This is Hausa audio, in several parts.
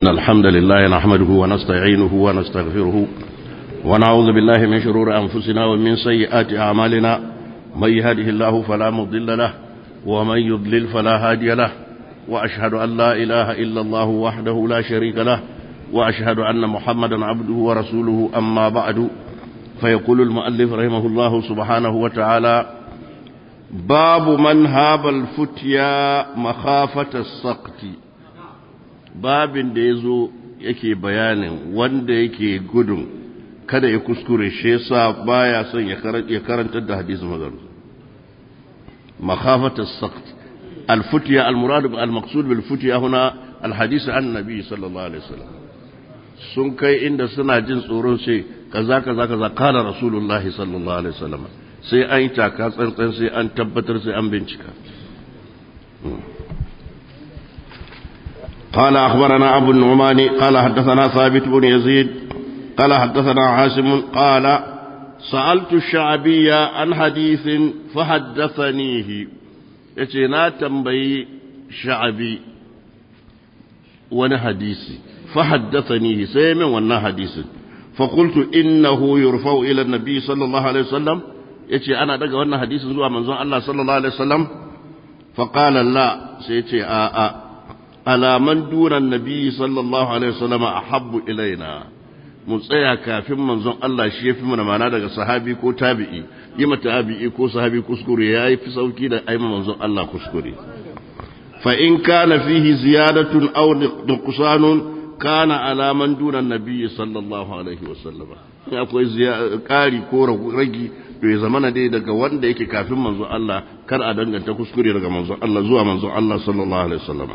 الحمد لله نحمده ونستعينه ونستغفره ونعوذ بالله من شرور أنفسنا ومن سيئات أعمالنا من يهده الله فلا مضل له ومن يضلل فلا هادي له وأشهد أن لا إله إلا الله وحده لا شريك له وأشهد أن محمدا عبده ورسوله أما بعد فيقول المؤلف رحمه الله سبحانه وتعالى باب من هاب الفتيا مخافة السقط babin da ya zo yake bayanin wanda yake gudun kada ya kuskure shi yasa baya son ya karantar da hadisin magaru makhafat as-saqt al-futya al-murad al-maqsud bil futya huna al-hadith an nabi sallallahu alaihi wasallam sun kai inda suna jin tsoron sai kaza kaza kaza kala rasulullahi sallallahu alaihi wasallam sai an yi taka tsantsan sai an tabbatar sai an bincika قال أخبرنا أبو النعمان قال حدثنا ثابت بن يزيد قال حدثنا عاصم قال سألت الشعبي عن حديث فحدثنيه يتنا تنبي شعبي وانا حديثي فحدثنيه سيمن وانا حديث فقلت إنه يرفع إلى النبي صلى الله عليه وسلم يتي أنا دقى وانا حديث زوى منزون الله صلى الله عليه وسلم فقال لا سيتي آآ آآ على من دون النبي صلى الله عليه وسلم أحب إلينا mun tsaya kafin manzon Allah shi ya fi mana mana daga sahabi ko tabi'i yi mata tabi'i ko sahabi kuskure ya yi fi sauki da aima manzon Allah kuskure fa in kana fihi ziyadatun aw nuqsanun kana ala man duna nabiyyi sallallahu alaihi wasallam in akwai ƙari ko ragi to ya zamana dai daga wanda yake kafin manzon Allah kar a danganta kuskure daga manzon Allah zuwa manzon Allah sallallahu alaihi wasallam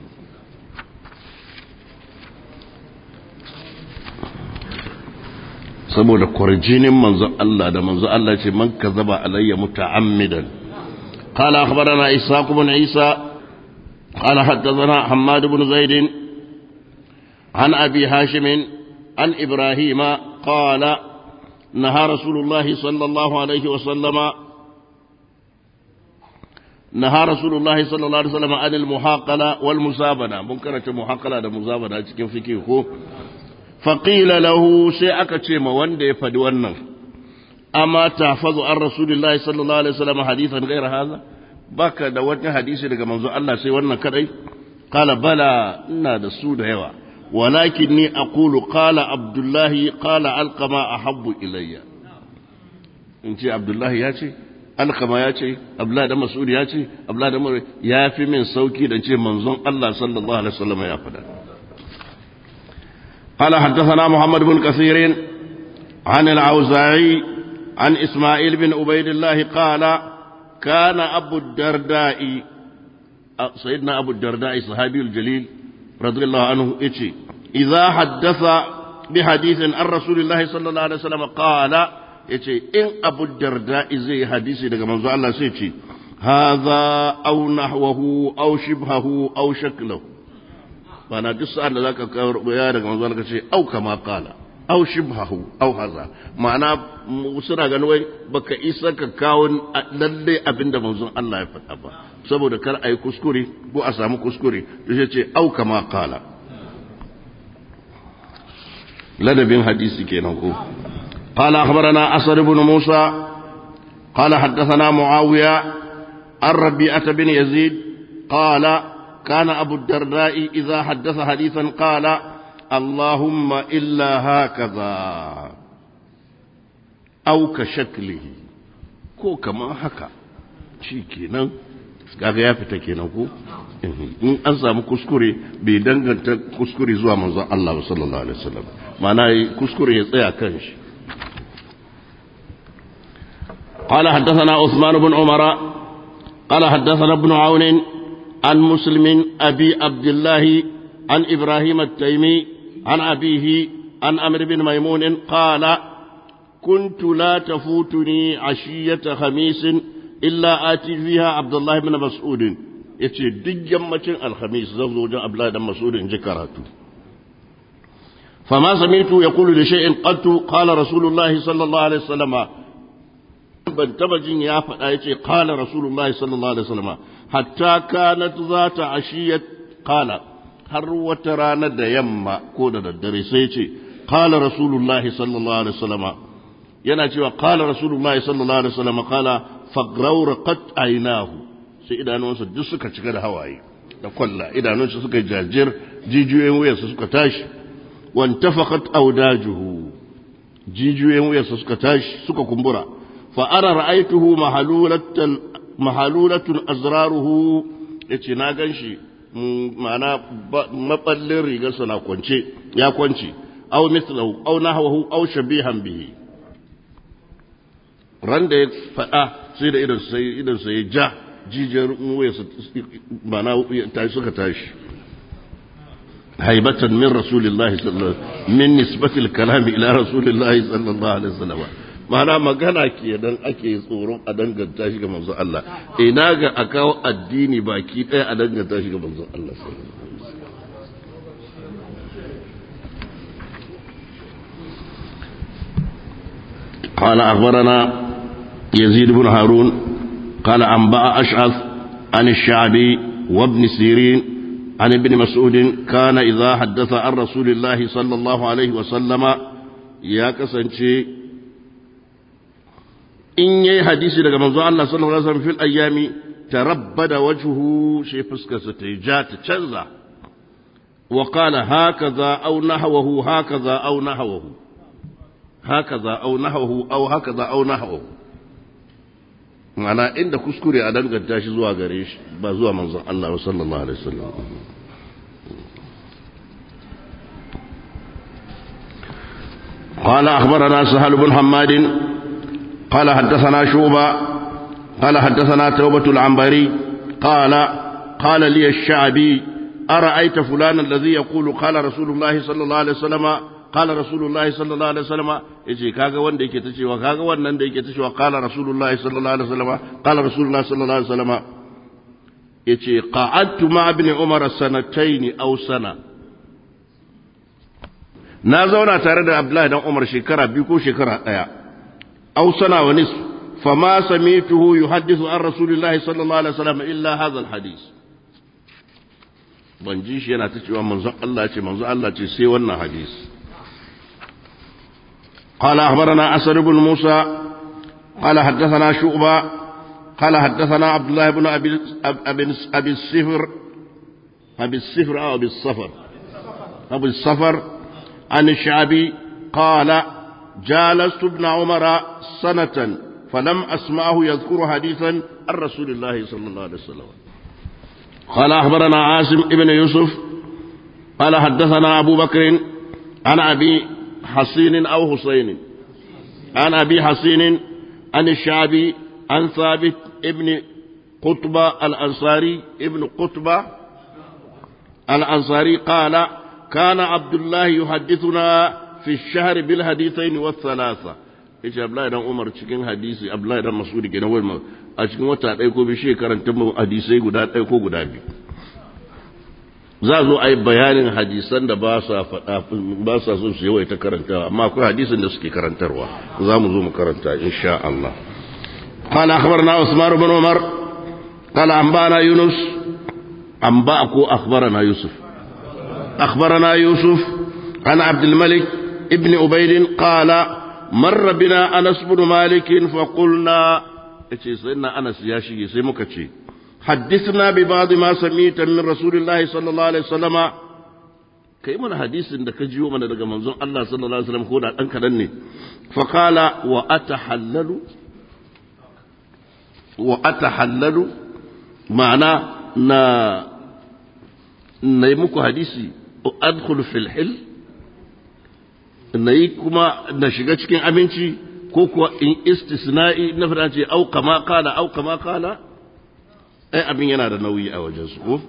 saboda kwarjinin manzo Allah da manzo Allah ce man kazaba alayya muta'ammidan qala akhbarana ishaq ibn isa qala haddathana hammad ibn zaid an abi hashim an ibrahim qala نهى رسول الله صلى الله عليه وسلم نهى رسول الله صلى الله عليه وسلم عن المحاقلة والمزابنة ممكن محاقلة ده مزابنة cikin fiqh ko faƙila lahu sai aka ce ma wanda ya faɗi wannan amma tafazu an rasulillahi sallallahu alaihi wasallam hadithan gaira haza baka da wani hadisi daga manzo Allah sai wannan kadai qala bala ina da su da yawa walakin ni aqulu qala abdullahi qala alqama ahabbu ilayya in ce abdullahi ya ce alqama ya ce abdullahi da mas'ud ya ce abdullahi da ya fi min sauki da ce manzon Allah sallallahu alaihi wasallam ya faɗa قال حدثنا محمد بن كثير عن العوزاعي عن إسماعيل بن عبيد الله قال كان أبو الدرداء سيدنا أبو الدرداء صحابي الجليل رضي الله عنه إيشي إذا حدث بحديث عن رسول الله صلى الله عليه وسلم قال إيشي إن أبو الدرداء زي حديثي لك منذ الله سيتي هذا أو نحوه أو شبهه أو شكله bana duk sa'an da zaka kawo ya daga manzo ka ce au kama qala au shibhahu au haza ma'ana suna ganin wai baka isa ka kawo lalle abinda manzon Allah ya faɗa ba saboda kar ayi kuskure ko a samu kuskure yace ce au kama qala ladabin hadisi kenan ko قال أخبرنا أسد بن موسى قال حدثنا معاوية الربيعة بن يزيد قال كان أبو الدرداء إذا حدث حديثا قال اللهم إلا هكذا أو كشكله ko kamar haka shi kenan kaga ya fita kenan ko in an samu kuskure bai danganta kuskure zuwa manzon Allah sallallahu alaihi wasallam ma'ana kuskure ya tsaya kan shi قال حدثنا عثمان بن عمر قال حدثنا ابن عون عن مسلم أبي عبد الله عن إبراهيم التيمي عن أبيه عن أمر بن ميمون قال كنت لا تفوتني عشية خميس إلا آتي فيها عبد الله بن مسعود yace duk yammacin alhamis zan zo wajen abdullahi dan mas'ud in ji karatu fama sami'tu yaqulu li shay'in qattu qala rasulullahi sallallahu alaihi wasallam ban taba jin ya faɗa yace qala rasulullahi sallallahu alaihi wasallam hatta kanat zata ashiyat qala har wata rana da yamma ko da daddare sai ce qala rasulullahi sallallahu alaihi wasallama yana cewa qala rasulullahi sallallahu alaihi wasallama qala faghrawraqat aynahu sai idanunsa duk suka cika da hawaye da kwalla idanunsa suka jajir jijiyoyin wuyarsa suka tashi wantafaqat awdajuhu jijiyoyin wuyarsa suka tashi suka kumbura fa ara ra'aytuhu mahalulatan mahalulatun azraruhu yace na ganshi ma'ana maballin rigarsa na kwance ya kwance aw mithlahu aw nahwahu aw shabihan bihi ran da ya faɗa sai da idan sai idan sai ja jijiyar wuyarsa ma'ana ta suka tashi haibatan min rasulillahi sallallahu min nisbatil kalami ila rasulillahi sallallahu alaihi wasallam ma'ana magana kenan ake tsoron a danganta shi ga manzon Allah ina ga a kawo addini baki ɗaya a danganta shi ga manzon Allah قال أخبرنا يزيد بن هارون قال أنبأ أشعث عن الشعبي وابن سيرين عن ابن مسعود كان إذا حدث عن رسول الله صلى الله عليه وسلم يا كسنشي in yayi hadisi daga manzo Allah sallallahu alaihi wasallam fil ayyami tarabbada wajhuhu shi fuskarsa ta ja ta canza wa qala hakaza aw nahwahu hakaza aw nahwahu hakaza aw nahwahu aw hakaza aw nahwahu ma'ana inda kuskure a danganta shi zuwa gare shi ba zuwa manzon Allah sallallahu alaihi wasallam قال أخبرنا سهل بن حماد قال حدثنا شوبة قال حدثنا توبة العنبري قال قال لي الشعبي أرأيت فلان الذي يقول قال رسول الله صلى الله عليه وسلم قال رسول الله صلى الله عليه وسلم يجي كاغا wanda yake ta cewa kaga wannan da yake ta cewa qala rasulullahi sallallahu alaihi wasallam qala rasulullahi sallallahu alaihi wasallam yace qa'adtu ma ibn umar sanatayn aw sana na zauna tare da abdullahi dan umar shekara biyu ko shekara daya أو سنة ونصف فما سمعته يحدث عن رسول الله صلى الله عليه وسلم إلا هذا الحديث ban ji shi yana ta cewa manzon Allah ce manzon Allah ce sai wannan hadis قال أخبرنا أسد بن موسى قال حدثنا شعبة قال حدثنا عبد الله بن أبي أبي, أبي السفر أبي السفر أو أبي الصفر أبي الصفر عن الشعبي قال جالست ابن عمر سنة فلم أسمعه يذكر حديثا عن رسول الله صلى الله عليه وسلم قال أخبرنا عاصم ابن يوسف قال حدثنا أبو بكر عن أبي حصين أو حسين عن أبي حصين عن الشعبي عن ثابت ابن قطبة الأنصاري ابن قطبة الأنصاري قال كان عبد الله يحدثنا في الشهر بالحديثين والثلاثة yace Abdullahi dan Umar cikin hadisi Abdullahi dan Mas'ud kenan wai a cikin wata ɗaya ko bi shekaran ta hadisai guda ɗaya ko guda biyu za zo a yi bayanin hadisan da ba sa faɗa ba sa son su yawaita karantawa amma akwai hadisin da suke karantarwa za mu zo mu karanta insha Allah قال أخبرنا عثمان بن عمر قال أنبأنا يونس أنبأ كو أخبرنا يوسف أخبرنا يوسف عن عبد الملك ابن عبيد قال مر بنا أنس بن مالك فقلنا سيدنا أنس يا شيخ سيمك حدثنا ببعض ما سميت من رسول الله صلى الله عليه وسلم kai mana hadisin da ka jiyo mana daga manzon Allah sallallahu alaihi wasallam ko da dan kadan ne fa qala wa atahallalu wa atahallalu ma'ana na na yi muku hadisi adkhulu fil hil na yi kuma na shiga cikin aminci ko kuwa in istisna'i na fada ce au kama kala au kama kala ai abin yana da nauyi a wajen su ko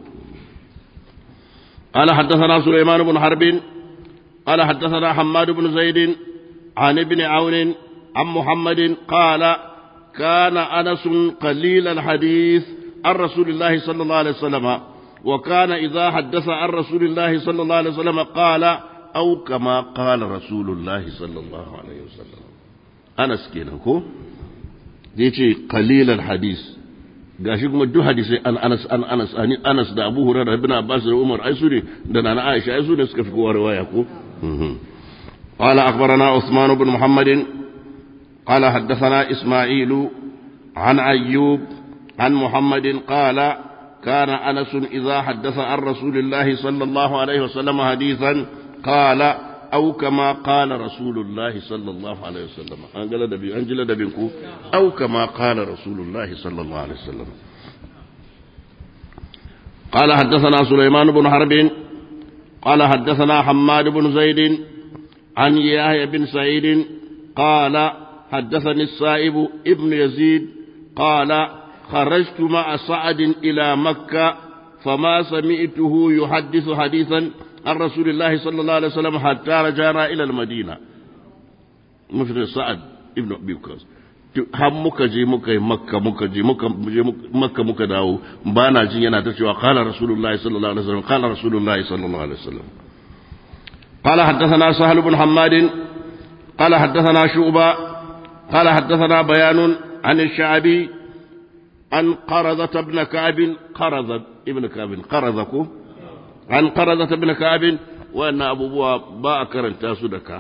قال حدثنا سليمان بن حرب قال حدثنا حماد بن زيد عن ابن عون عن محمد قال كان أنس قليل الحديث عن رسول الله صلى الله عليه وسلم وكان إذا حدث عن رسول الله صلى الله عليه وسلم قال أو كما قال رسول الله صلى الله عليه وسلم أنس كينكو يجي قليل الحديث gashi kuma duk hadisai an Anas an Anas an Anas da Abu Hurairah ibn Abbas da Umar ai su ne da Nana Aisha ai su ne suka fi kowa riwaya ko قال أخبرنا عثمان بن محمد قال حدثنا إسماعيل عن أيوب عن محمد قال كان أنس إذا حدث عن رسول الله صلى الله عليه وسلم حديثا قال أو كما قال رسول الله صلى الله عليه وسلم أنجل دبي أنجل دبينكو أو كما قال رسول الله صلى الله عليه وسلم قال حدثنا سليمان بن حرب قال حدثنا حماد بن زيد عن يحيى بن سعيد قال حدثني السائب ابن يزيد قال خرجت مع سعد إلى مكة فما سمعته يحدث حديثا عن رسول الله صلى الله عليه وسلم حتى رجعنا إلى المدينة مثل سعد ابن أبي وقاص har muka je muka yi makka muka je muka je makka muka dawo ba na jin yana ta cewa qala rasulullahi sallallahu alaihi wasallam qala rasulullahi sallallahu alaihi wasallam قال حدثنا سهل بن حماد قال حدثنا شعبة قال حدثنا بيان عن الشعبي عن قرضة بن كعب قرضة ابن كعب قرضك عن قرضة بن كعب وأن أبو بوا باء كرنتا سدكا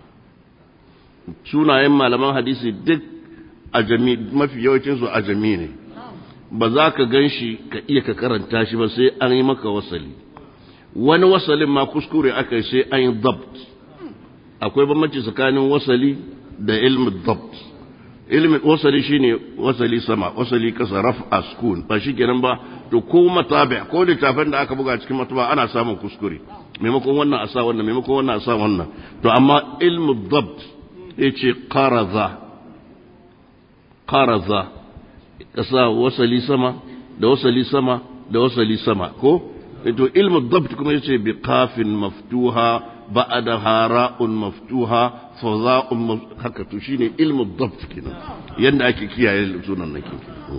سونا يما لما حديثي دك أجمي ما في يوتين سو أجمي ne ba za ka gan shi ka iya ka karanta shi ba sai an yi maka wasali wani wasalin ma kuskure aka yi sai an yi dabt akwai bambanci tsakanin wasali da ilmin dabt ilmin wasali shine wasali sama wasali kasa raf askun ba shi kenan ba to ko matabi ko littafin da aka buga cikin mataba ana samun kuskure maimakon wannan a sa wannan maimakon wannan a sa wannan to amma ilmin dabt yace qaraza qaraza kasa wasali sama da wasali sama da wasali sama ko to ilmu dabt kuma yace bi qafin maftuha ba'da hara'un maftuha fadha'un haka to shine ilmu dabt kenan yanda ake kiyaye sunan nake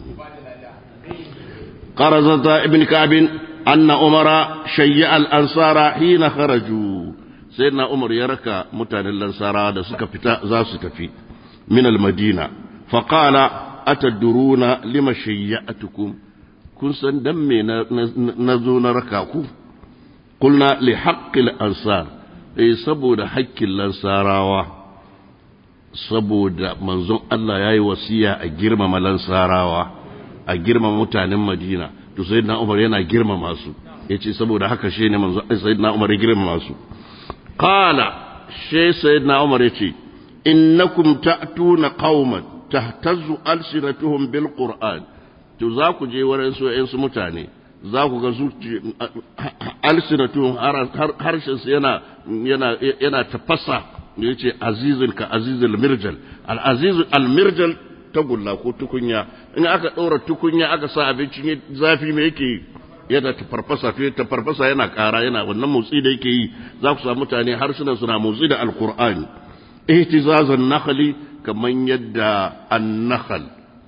qarazata ibn ka'b anna umara shayya al-ansara hina kharaju sayyidina umar ya raka mutanen lansara da suka fita za su tafi min al-madina faqala atadruna lima shayya'atukum kun san dan me na zo na raka ku kulna li haqqil ansar eh saboda haƙƙin lansarawa saboda manzon Allah yayi wasiya a girmama lansarawa a girmama mutanen Madina to sayyidina Umar yana girmama su yace saboda haka shi ne manzon sayyidina Umar ya girmama su qala shi sayyidina Umar yace innakum ta'tuna qauman tahtazzu alsinatuhum bil qur'an to za ku je wurin su ‘yansu mutane za ku ga zuci alsinatun harshensu yana yana yana tafasa da ya ce azizul ka azizul mirjal al-azizul al-mirjal tagulla ko tukunya in aka ɗora tukunya aka sa abincin zafi me yake yana tafarfasa fiye tafarfasa yana ƙara yana wannan motsi da yake yi za ku samu mutane harsunan suna motsi da alkur'ani ihtizazan nakhli kaman yadda an-nakhl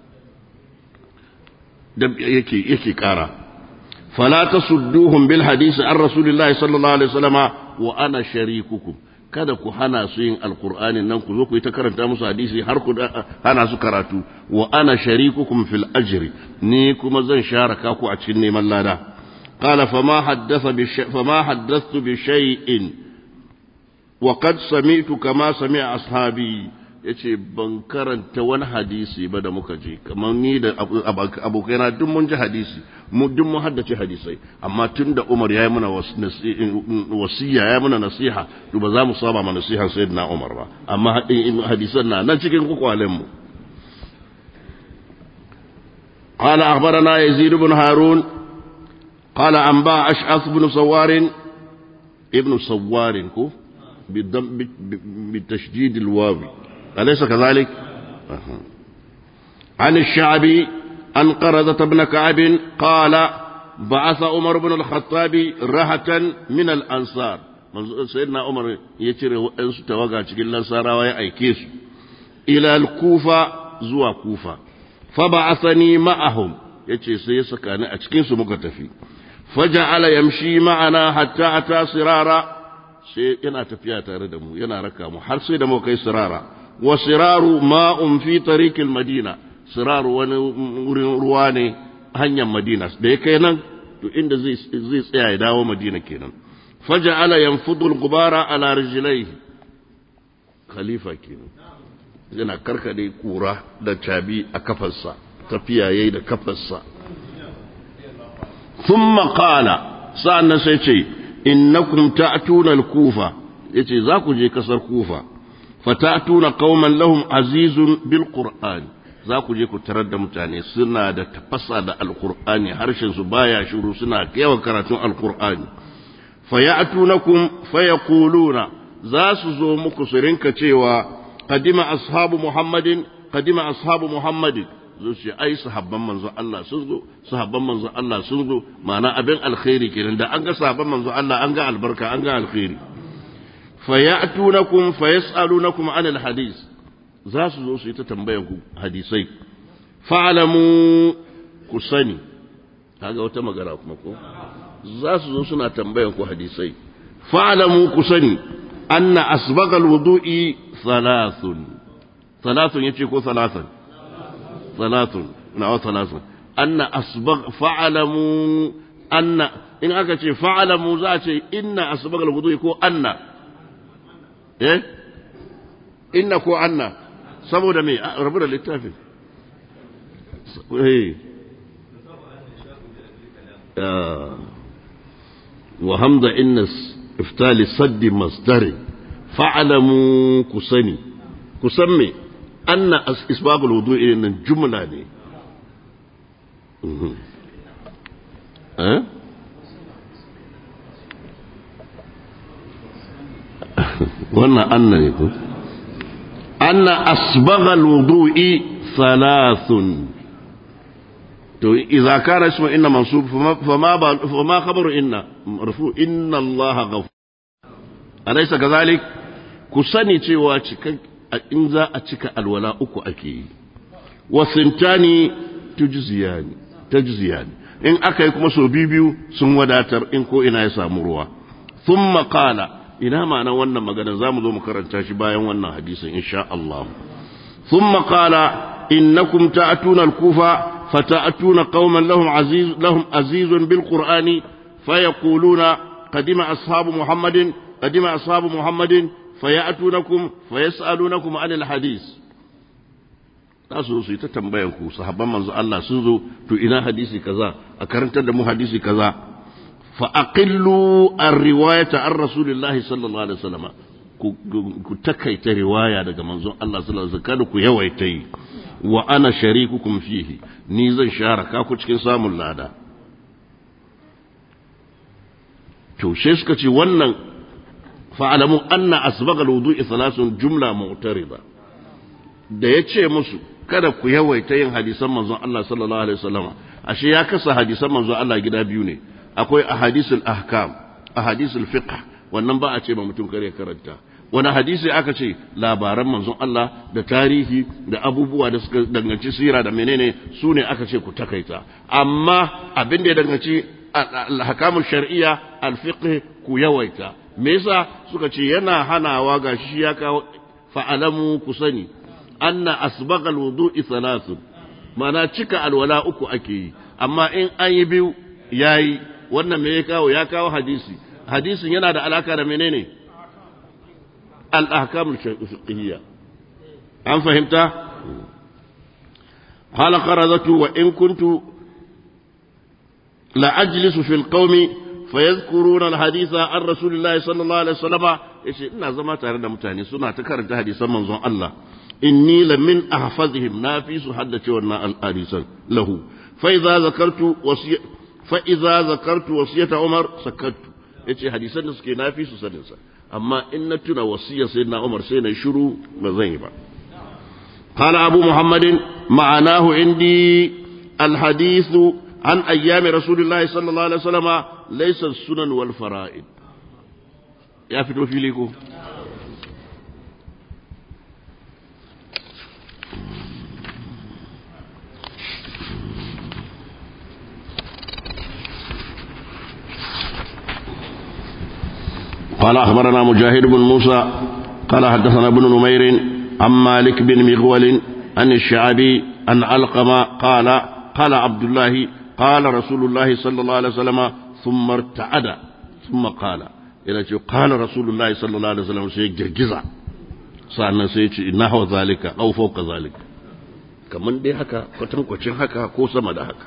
da yake yake kara fala tasudduhum bil hadisi an rasulillahi sallallahu alaihi wasallama wa ana sharikukum kada ku hana su yin alqur'ani nan ku zo ku yi ta karanta musu hadisi har ku hana su karatu wa ana sharikukum fil ajri ni kuma zan sharaka ku a cikin neman lada qala fama haddatha bi fama haddathtu bi shay'in wa qad sami'tu kama sami'a ashabi ya ce ban karanta wani hadisi ba da muka je kamar ni da abokaina duk mun ji hadisi duk mun haddace hadisai amma tun da umar ya yi mana wasiya ya yi mana nasiha to ba za mu saba ma nasihan sayyidina umar ba amma hadisan na nan cikin kwakwalen mu قال أخبرنا يزيد بن هارون قال أنباء أشعث بن سوار ابن سوار كو بالتشديد الواوي أليس كذلك أه. عن الشعبي عن قرضة بن كعب قال بعث عمر بن الخطاب رهة من الأنصار سيدنا عمر يتري وأنس توقع تقول الأنصار ويا كيس إلى الكوفة زوا كوفة فبعثني معهم yace sai ya saka ni a cikin su muka tafi faja'ala yamshi ma'ana hatta ata sirara sai yana tafiya tare da mu yana raka mu har sai da mu kai sirara wa siraru ma'un fi tariqil madina siraru wani wurin ruwa ne hanyar madina da ya kai nan to inda zai tsaya ya dawo madina kenan faja'ala yanfudu al-gubara ala rijlaihi khalifa kenan yana karkade kura da cabi a kafarsa tafiya yayi da kafarsa thumma qala sa'annan sai ce innakum ta'tuna al-kufa yace za ku je kasar kufa fatatuna qauman lahum azizun bil qur'an za ku je ku tarar da mutane suna da tafasa da alqur'ani harshen su baya shiru suna yawan karatun alqur'ani fayatunakum fayaquluna za su zo muku su rinka cewa qadima ashabu muhammadin qadima ashabu muhammadin zo ce ai sahabban manzo Allah sun zo sahabban manzo Allah sun zo ma'ana abin alkhairi kenan da an ga sahabban manzo Allah an ga albarka an ga alkhairi fayatunakum fayasalunakum an alhadith za su zo su yi ta tambayan ku hadisai fa'lamu ku sani kaga wata magana kuma ko za su zo suna tambayan ku hadisai fa'lamu ku sani anna asbagal wudu'i thalathun thalathun yace ko thalathan thalathun na thalathun anna asbag fa'lamu anna in aka ce fa'lamu za a ce inna asbagal wudu'i ko anna eh inna ko anna saboda me rabu da littafin eh وهمض إن إفتال صد مصدر فاعلموا كسني كسمي أن إسباب الوضوء إن الجملة دي أه؟ وانا أن يكون أن أسبغ الوضوء ثلاث to idza kana ismu inna mansub fama fama khabaru inna marfu inna allaha ghafur alaysa kadhalik ku sani cewa cikan in za a cika alwala uku ake yi wa sintani tujziyani tajziyani in aka yi kuma so biyu sun wadatar in ko ina ya samu ruwa thumma qala ina ma'ana wannan magana zamu zo mu karanta shi bayan wannan hadisin insha Allah thumma qala innakum ta'tuna al-kufa فتأتون قوما لهم عزيز لهم عزيز بالقرآن فيقولون قدم أصحاب محمد قدم أصحاب محمد فيأتونكم فيسألونكم عن الحديث tasu su yi ta tambayan ku sahabban manzo Allah sun zo to ina hadisi kaza a karantar da mu hadisi kaza fa aqillu ar-riwayata an rasulillahi sallallahu alaihi wasallam ku takaita riwaya daga manzon Allah sallallahu alaihi wasallam kada ku yawaita yi wa ana sharikukum fihi ni zan sharaka ku cikin samun lada to she suka ce wannan fa'alamu anna asbagal wudu'i thalathun jumla mu'tarida da yace musu kada ku yawaita yin hadisan manzon Allah sallallahu alaihi wasallam ashe ya kasa hadisan manzon Allah gida biyu ne akwai ahadisul ahkam ahadisul fiqh wannan ba a ce ma mutum kare karanta wani hadisi aka ce labaran manzon Allah da tarihi da abubuwa da suka danganci sira da menene su ne aka ce ku takaita amma abin da ya danganci alhakamun shar'iyya alfiqh ku yawaita me yasa suka ce yana hanawa ga shi ya kawo fa'alamu ku sani anna asbaga alwudu'i thalathun mana cika alwala uku ake yi amma in an yi biyu yayi wannan me ya kawo ya kawo hadisi hadisin yana da alaka da menene الأحكام الفقهية أم فهمت قال قرضت وإن كنت لأجلس في القوم فيذكرون الحديث عن رسول الله صلى الله عليه وسلم إيش إن زما تare da mutane suna ta karanta hadisan manzon Allah inni la min ahfazihim na fi su haddace wannan hadisan lahu fa idza zakartu wasiy fa idza zakartu wasiyata Umar sakattu yace hadisan da suke na fi su sanin sa amma in na tuna wasiyar sai na umar sai na shiru ba zan yi ba قال أبو محمد معناه عندي الحديث عن أيام رسول الله صلى الله عليه وسلم ليس السنن والفرائض يا فتو في ليكو قال أخبرنا مجاهد بن موسى قال حدثنا ابن نمير عن مالك بن مغول عن الشعبي عن علقمة قال قال عبد الله قال رسول الله صلى الله عليه وسلم ثم ارتعد ثم قال إلى قال رسول الله صلى الله عليه وسلم سيجرجزا sa'annan sai ce na hawa zalika au fauka zalika kamar dai haka kwatankwacin haka ko sama da haka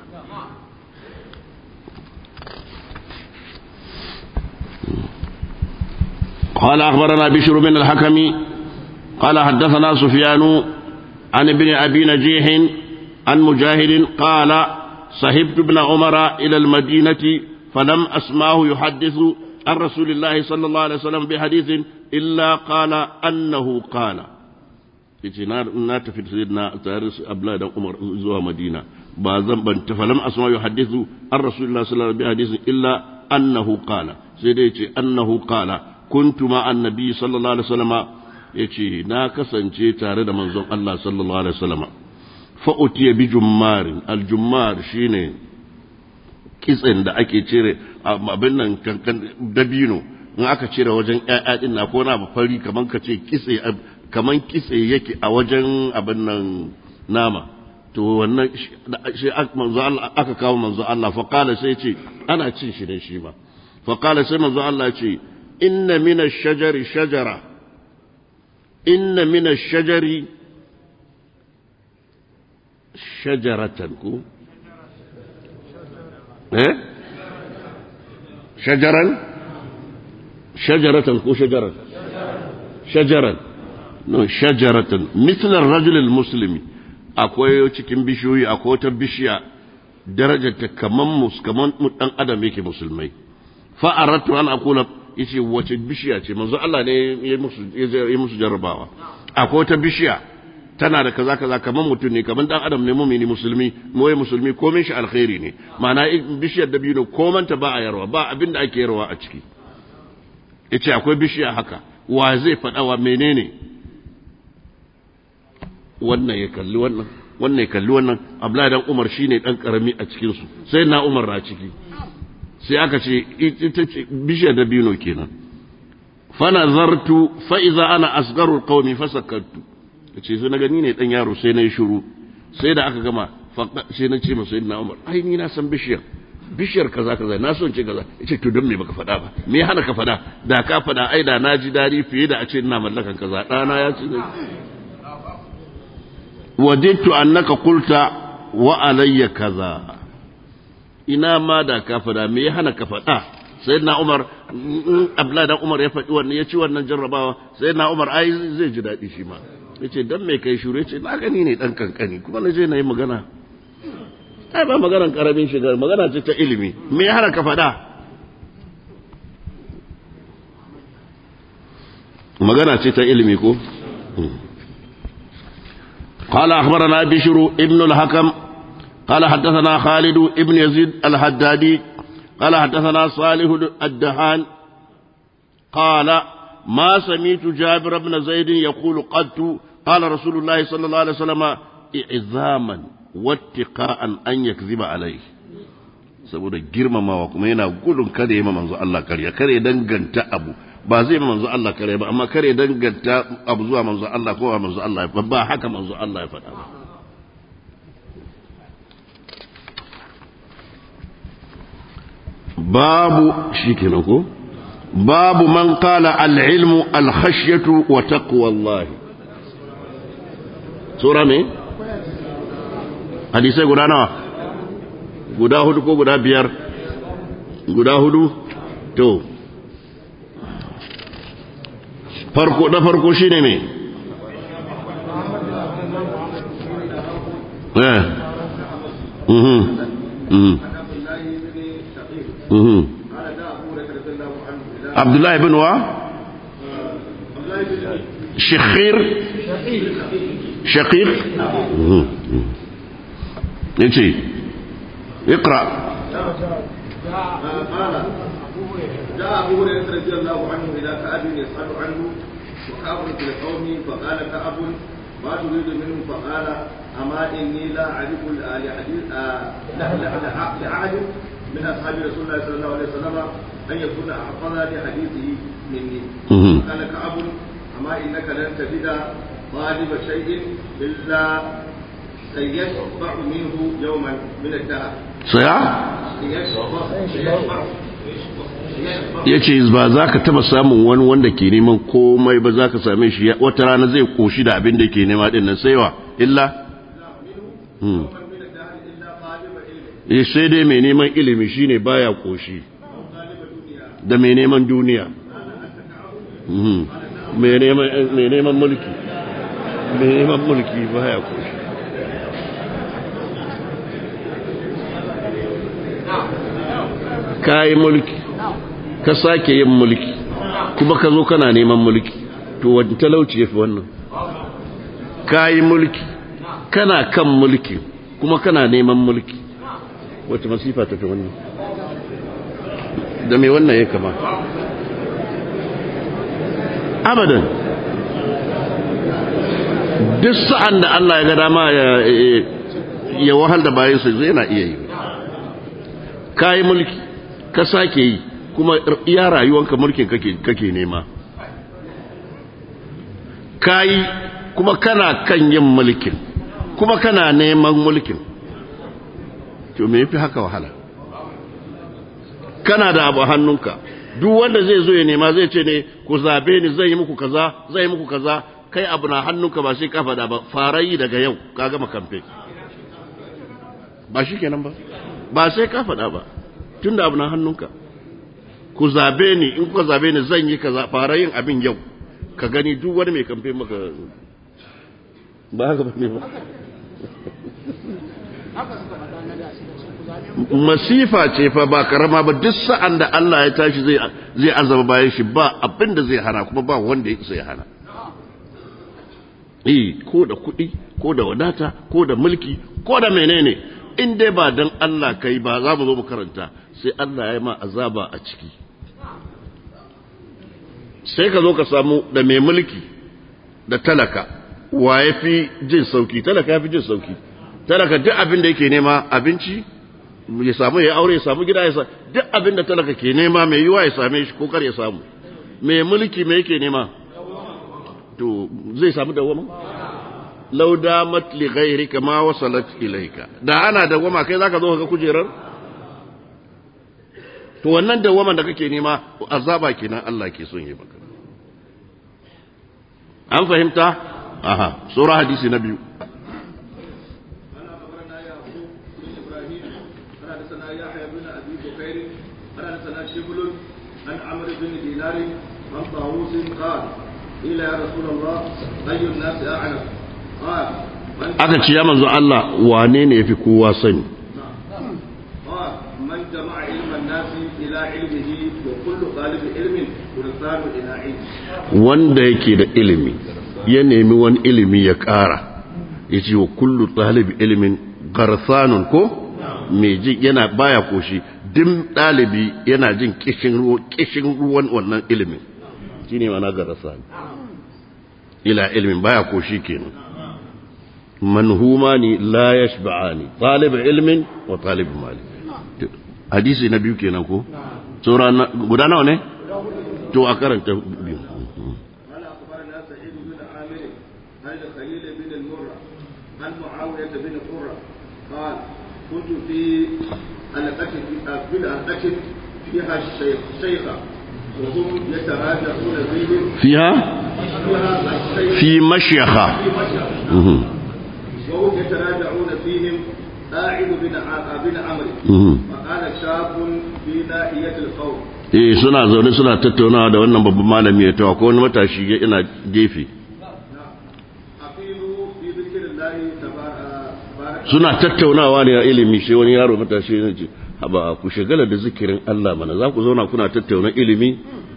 قال أخبرنا بشر بن الحكم قال حدثنا سفيان عن ابن أبي نجيح عن مجاهد قال صحبت ابن عمر إلى المدينة فلم أسمعه يحدث عن رسول الله صلى الله عليه وسلم بحديث إلا قال أنه قال yace na tafi sayyidina tare su Abdullah dan Umar zuwa Madina ba zan ban tafalam asma yuhaddithu an Rasulullah sallallahu alaihi wasallam illa annahu qala sai dai yace annahu qala kuntu ma annabi sallallahu alaihi wasallam yace na kasance tare da manzon Allah sallallahu alaihi wasallam fa utiya bi jummarin aljummar shine kitsen da ake cire abin nan kankan dabino in aka cire wajen ƴaƴa din na ko na fari kaman ka ce kitse kaman kitse yake a wajen abin nan nama to wannan shi manzo Allah aka kawo manzo Allah fa qala sai ce ana cin shi dan shi ba fa qala sai manzo Allah ce inna min ash-shajari shajara inna min ash-shajari shajaratan ku eh shajaran shajaratan ko shajaran shajaran no shajaratan mislar rajulil muslimi akwai cikin bishiyoyi akwai wata bishiya darajarta kaman mus kaman dan adam yake musulmai fa aratu an aqula yace wace bishiya ce manzo Allah ne ya musu ya musu jarrabawa akwai wata bishiya tana da kaza kaza kaman mutum ne kaman dan adam ne mumini musulmi moye musulmi komai shi alkhairi ne ma'ana bishiyar dabino komanta ba a yarwa ba abin da ake yarwa a ciki yace akwai bishiya haka wa zai faɗa wa menene wannan ya kalli wannan wannan ya kalli wannan Abdullahi dan Umar shine dan karami a cikin su sai na Umar na ciki sai aka ce ita ce bishiyar dabino kenan fa nazartu fa iza ana asgaru qaumi fasakkartu ce sai na gani ne dan yaro sai na yi shiru sai da aka gama sai na ce masa sayyidina Umar ai ni na san bishiyar bishiyar kaza kaza na son ce kaza yace to don me baka faɗa ba me hana ka faɗa da ka faɗa ai da na ji dadi fiye da a ce ina mallakan kaza ɗana ya ce wadittu annaka qulta wa alayya kaza ina ma da ka faɗa me ya hana ka faɗa sayyidina Umar Abdullahi dan Umar ya faɗi wannan ya ci wannan jarrabawa sayyidina Umar ai zai ji daɗi shi ma yace dan me kai shure yace na gani ne dan kankani kuma na je na yi magana ai ba maganar karamin shigar magana ce ta ilimi me ya hana ka faɗa magana ce ta ilimi ko قال أخبرنا بشر ابن الحكم قال حدثنا خالد ابن يزيد الحدادي قال حدثنا صالح الدهان قال ما سمعت جابر بن زيد يقول قد قال رسول الله صلى الله عليه وسلم إعظاما واتقاء أن يكذب عليه saboda girmamawa kuma yana gudun kada ya manzo Allah karya kare danganta abu ba zai manzo Allah karya ba amma kare danganta abu zuwa manzo Allah ko ba manzo Allah ba ba haka manzo Allah ya faɗa babu shikenan ko babu man qala al-ilmu al-khashyatu wa taqwa Allah sura me hadisai guda nawa guda hudu ko guda biyar guda hudu to farko na farko shine me eh mhm mhm mhm Abdullah ibn wa Shakhir Shaqiq yace اقرأ قال جاء أبو هريرة رضي الله عنه إلى كعب يسأل عنه وكعب في القوم فقال كعب ما تريد منه فقال أما إني لا أعرف لحديث لأحد من أصحاب رسول الله صلى الله عليه وسلم أن يكون أحفظ لحديثه مني قال كعب أما إنك لن تجد طالب شيء إلا سيشبع منه يوما من الدهر saya ya ce ba za ka taba samun wani wanda ke neman komai ba za ka same shi wata rana zai koshi da abin da ke nema din nan saiwa illa ya sai dai mai neman ilimi shine baya koshi da mai neman duniya mai neman mulki mai neman mulki baya koshi ka yi mulki ka sake yin mulki kuma ka zo kana neman mulki to wani talauci ya fi wannan ka yi mulki kana kan mulki kuma kana neman mulki wata masifa ta fi wannan da mai wannan ya kama abadan duk sa'an da Allah ya ga dama ya wahal da bayansa zai na iya yi ka yi mulki ka sake yi kuma iya rayuwanka mulkin kake nema ka yi kuma kana kan yin mulkin kuma kana neman mulkin to me yafi haka wahala kana da abu hannunka duk wanda zai zo ya nema zai ce ne ku zabe ni zai yi muku kaza zai yi muku kaza kai abu na hannunka ba sai ka faɗa ba farayi daga yau ka gama kamfe ba shi kenan ba ba sai ka faɗa ba tun da abu na hannunka ku zabe ni in kuka zabe ni zan yi kaza farayin abin yau ka gani duk wani mai kamfe maka ba haka ba ne ba masifa ce fa ba karama ba duk sa'an da Allah ya tashi zai zai azaba bayan shi ba abin da zai hana kuma ba wanda ya zai hana eh ko da kuɗi ko da wadata ko da mulki ko da menene in dai ba dan Allah kai ba za mu zo mu karanta sai Allah ya ma azaba a ciki sai ka zo ka samu da mai mulki da talaka wa ya fi jin sauki talaka ya fi jin sauki talaka duk abin da yake nema abinci ya samu ya aure ya samu gida ya samu duk abin da talaka ke nema mai yiwa ya same shi ko kar ya samu mai mulki mai yake nema to zai samu dawama law damat li ghayrika ma wasalat ilayka da ana dawama kai zaka zo ka kujerar to wannan dawaman da kake nema azaba kenan Allah ke son yi maka an fahimta aha sura hadisi na biyu عن عمرو بن دينار عن طاووس قال قيل يا رسول الله اي الناس اعلم قال aka ce ya manzo Allah wane ne yafi kowa sani قال من جمع علم الناس الى علمه وكل طالب علم يرسل الى علمه wanda yake da ilimi ya nemi wani ilimi ya ƙara ya ce wa kullu talibi ilimin garsanun ko mai ji yana baya koshi dim ɗalibi yana jin kishin ruwan wannan ilimin shi ne mana garsan ila ilimin baya koshi kenan manhuma ni la yashba'ani talib ilmin wa talib mali hadisi na biyu kenan ko sura guda nawa ne to a karanta biyu قال اخبرنا سعيد بن عامر عن خليل بن المره عن معاويه بن قره قال كنت في حلقة في حلقة فيها الشيخ شيخة وهم يتراجعون فيهم فيها فيها الشيخ في مشيخة في مشهد مهم. وهم يتراجعون فيهم قاعد بن ع- بن عمرو مهم. فقال شاب في ناحية القوم eh suna zaune suna tattaunawa da wannan babban malami ya tawa ko wani matashi ya ina gefe أقيلوا في ذكر الله تبارك suna tattaunawa ne a ilimi sai wani yaro matashi ya ce haba ku shagala da zikirin Allah mana za ku zauna kuna tattauna ilimi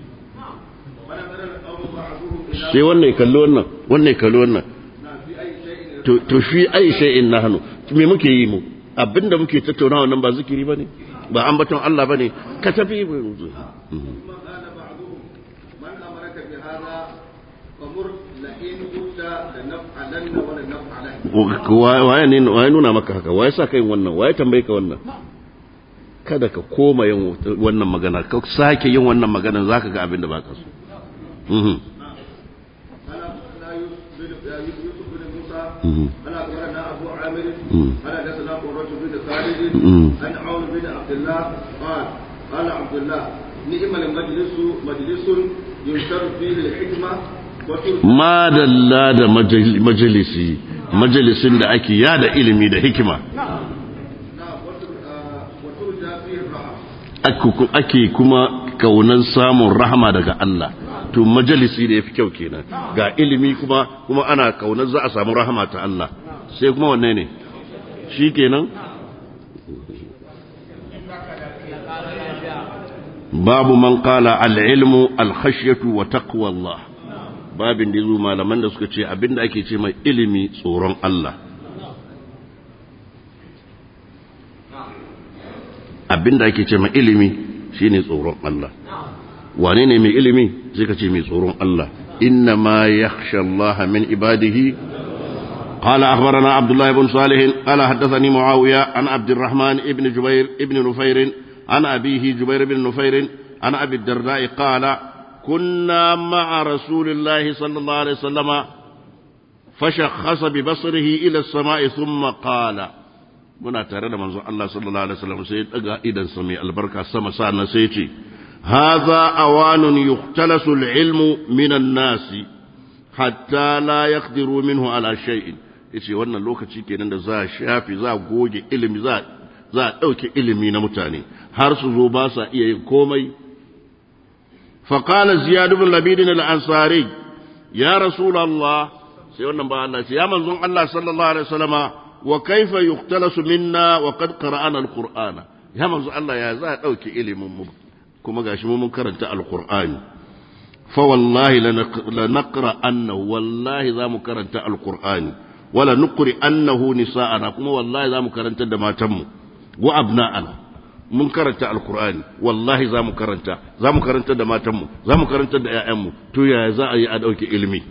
ونظر القوم بعضهم إلى sai wannan ya kalli wannan wannan ya kalli wannan في أي شيء to to fi ai shay'in nahnu me muke yi mu abinda muke tattaunawa nan ba zikiri bane ba ambaton Allah bane ka tafi ثم قال بعضهم من أمرك بهذا فمر لئن قلت لنفعلن ولنفعلن waye ne waye nuna maka haka waye sa kai wannan waye tambaye ka wannan kada ka koma yin wannan magana ka sake yin wannan magana zaka ga abin da baka so mhm قال أخبرنا يوسف بن يوسف بن موسى mhm قال أخبرنا أبو عامر مم. قال حدثنا قرة بن خالد مم. عن عون بن عبد الله قال قال عبد الله نعم المجلس مجلس ينشر فيه الحكمة وترجى madalla da majal- majalisi majalisin da ake yada ilimi da hikima وتر- آه، وترجى فيه الرحمة ake ake kuma kaunan samun rahama daga Allah to majalisi da yafi kyau kenan ga ilimi kuma kuma ana kaunar za a samu rahama ta Allah sai kuma wanne ne shi kenan babu man qala al-ilmu al-khashyatu wa taqwa Allah babin da yazo malaman da suka ce abinda ake ce mai ilimi tsoron Allah abinda ake ce mai ilimi shine tsoron Allah wane ne mai ilimi sai ka ce mai tsoron Allah inna ma yakhsha Allah min ibadihi قال أخبرنا عبد الله بن صالح قال حدثني معاوية عن عبد الرحمن ابن جبير ابن نفير عن أبيه جبير بن نفير عن أبي الدرداء قال كنا مع رسول الله صلى الله عليه وسلم فشخص ببصره إلى السماء ثم قال muna tare da manzon Allah sallallahu alaihi wasallam sai ya daga idan sa mai albarka sama sa'an sai ya ce hadha awanun yuhtalasu al-ilmu minan nasi hatta la yaqdiru minhu ala shay'in yace wannan lokaci kenan da za a shafi za a goge ilimi za za a dauke ilimi na mutane har su zo ba sa iya yin komai fa qala ziyad ibn labid al-ansari ya rasulullah sai wannan ba Allah ce ya manzon Allah sallallahu alaihi wasallama wa kaifa yuqtalasu minna wa qad qara'ana al-qur'ana ya manzon Allah ya za a dauke ilimin mu kuma gashi mu mun karanta al-qur'ani fa wallahi lanaqra annahu wallahi za mu karanta al-qur'ani wala nuqri annahu nisa'ana kuma wallahi za mu karanta da matanmu wa abna'ana mun karanta alkur'ani wallahi za mu karanta za mu karanta da matanmu za mu karanta da 'ya'yanmu to yaya za a yi a ɗauke ilimi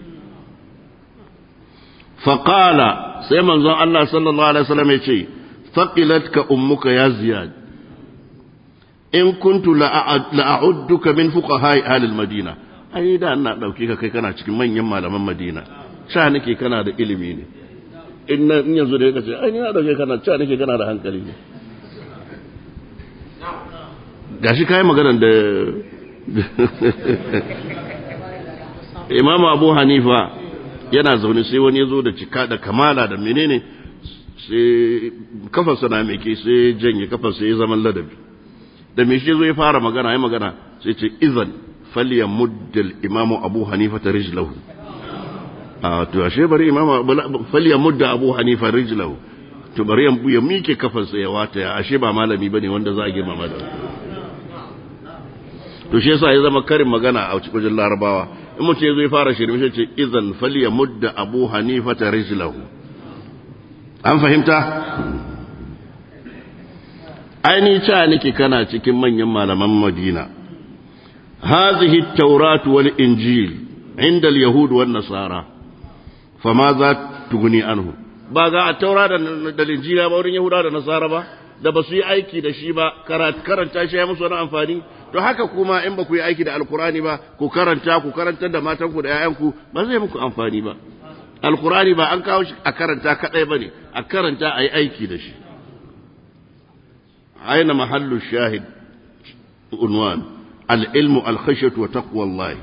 faƙala sai manzon Allah sallallahu alaihi wasallam ya ce faqilatka ummuka ya ziyad in kuntu la'a'udduka min fuqaha ahlil madina ai da ina dauke ka kai kana cikin manyan malaman madina sha nake kana da ilimi ne in yanzu da yake ce ai ni na dauke kana sha nake kana da hankali ne gashi kayi maganar da imamu abu hanifa yana zaune sai wani ya zo da cika da kamala da menene sai kafarsa na meke sai janye kafarsa ya zaman ladabi da me shi zo ya fara magana ya magana sai ce izan falya muddal imamu abu hanifa ta rijlahu a to ashe bari imamu falya mudda abu hanifa rijlahu to bari ya mike kafarsa ya wata ya ashe ba malami bane wanda za a girmama da to shi yasa ya zama karin magana a cikin larabawa in mutum ya zo ya fara shirme shi ce idan faliya mudda abu hanifa ta rijlahu an fahimta aini ca nake kana cikin manyan malaman madina هذه التوراة والإنجيل عند اليهود والنصارى فماذا تغني عنه ba ga a taura da linjila ba wurin yahuda da nasara ba da ba su yi aiki da shi ba karanta shi ya musu wani amfani to haka kuma in ba ku yi aiki da alkurani ba ku karanta ku karantar da matanku da 'ya'yanku ba zai muku amfani ba alkurani ba an kawo shi a karanta kadai ba ne a karanta a yi aiki da shi aina mahallu shahid unwan al'ilmu alkhashatu wa taqwallahi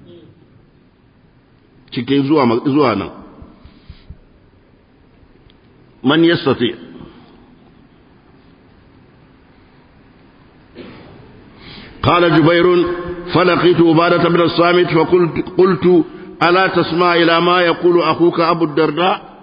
cikin zuwa zuwa nan man yastati قال جبير فلقيت عبادة بن الصامت فقلت قلت ألا تسمع إلى ما يقول أخوك أبو الدرداء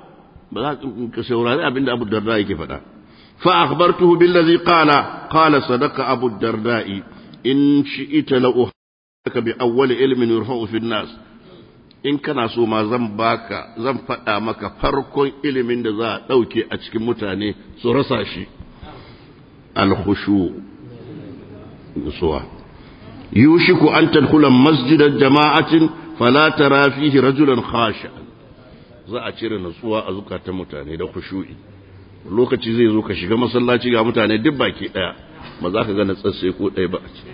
أبو الدرداء كيف فأخبرته بالذي قال قال صدق أبو الدرداء إن شئت لأحدك بأول علم يرفع في الناس in kana so ma zan baka zan faɗa maka farkon ilimin da za a ɗauke a cikin mutane su rasa shi alkhushu nutsuwa yushiku an tadkhula masjidan jama'atin fala tara fihi rajulan khashi'an za a cire nutsuwa a zukatan mutane da khushu'i lokaci zai zo ka shiga masallaci ga mutane duk baki daya ba za ka ga natsatsai ko ɗaya ba a ciki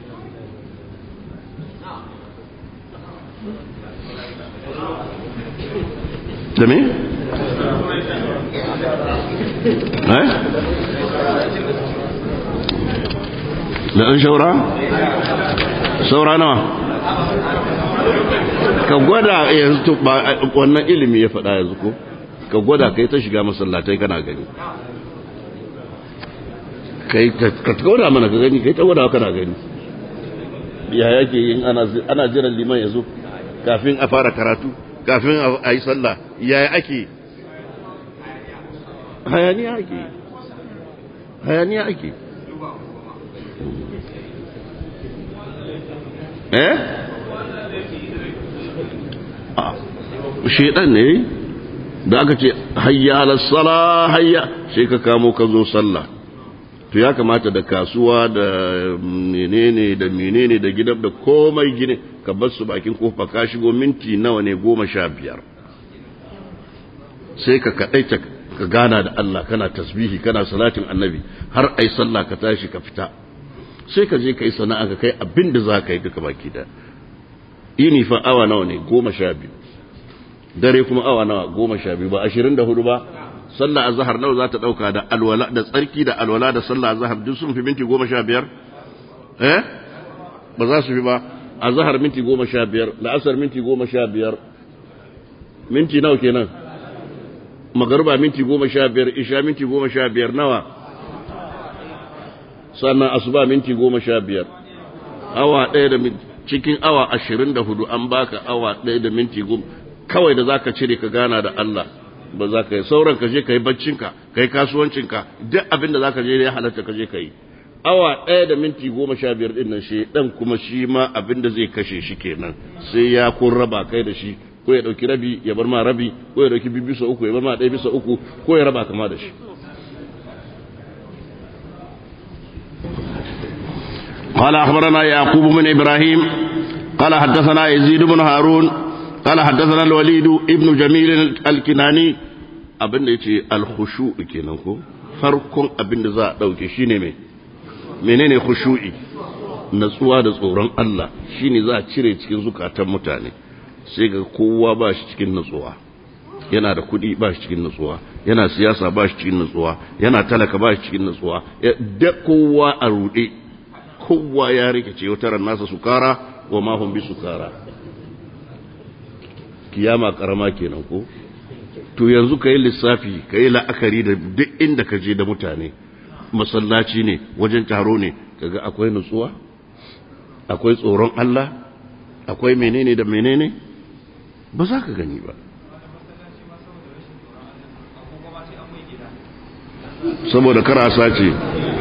da me? eh da ɗan shaura? saura nawa ka gwada yanzu wannan ilimi ya faɗa yanzu ko ka gwada kai ta shiga masallatai kana gani kai ka gwada mana ka gani kai ta gwada kana gani ya yake yin ana jiran liman ya zo kafin a fara karatu kafin a yi sallah ya ake hayaniya ake hayaniya ake eh shedan ne da aka ce hayya alasala hayya sai ka kamo ka zo sallah to ya kamata da kasuwa da menene da menene da gidan da komai gine ka bar su bakin kofa ka shigo minti nawa ne goma sha biyar sai ka kaɗaita ka gana da Allah kana tasbihi kana salatin annabi har ai sallah ka tashi ka fita sai ka je ka yi sana'a ka kai abin da za ka yi duka baki da ini fa awa nawa ne goma sha biyu dare kuma awa nawa goma sha biyu ba ashirin da hudu ba sallah azhar nawa za ta dauka da alwala da tsarki da alwala da sallah azhar duk sun fi minti goma sha biyar eh ba za su fi ba azhar minti goma sha biyar la'asar minti goma sha biyar minti nawa kenan magaruba minti goma sha biyar isha minti goma sha biyar nawa sannan asuba minti goma sha biyar awa ɗaya da cikin awa ashirin da hudu an baka awa ɗaya da minti goma kawai da zaka cire ka gana da Allah ba za ka yi sauran ka je ka yi baccinka ka yi kasuwancinka duk abin da za ka je ya halatta ka je ka yi awa ɗaya da minti goma sha biyar ɗin nan shi ɗan kuma shi ma abin da zai kashe shi kenan sai ya kun raba kai da shi ko ya ɗauki rabi ya bar ma rabi ko ya ɗauki biyu bisa uku ya bar ma ɗaya bisa uku ko ya raba kama da shi قال أخبرنا يعقوب بن إبراهيم قال حدثنا يزيد بن هارون قال حدثنا الوليد ابن جميل الكناني abin da yace alkhushu kenan ko farkon abin da za a dauke shine me menene khushu'i natsuwa da tsoron Allah shine za a cire cikin zukatan mutane sai ga kowa ba shi cikin natsuwa yana da kuɗi ba shi cikin natsuwa yana siyasa ba shi cikin natsuwa yana talaka ba shi cikin natsuwa da kowa a ruɗe kowa ya rikice wataran nasa sukara wa mahun bi sukara kiyama karama kenan ko to yanzu ka yi lissafi ka yi la'akari da duk inda ka je da mutane masallaci ne wajen taro ne kaga akwai nutsuwa akwai tsoron Allah akwai menene da menene ba za ka gani ba saboda karasa ce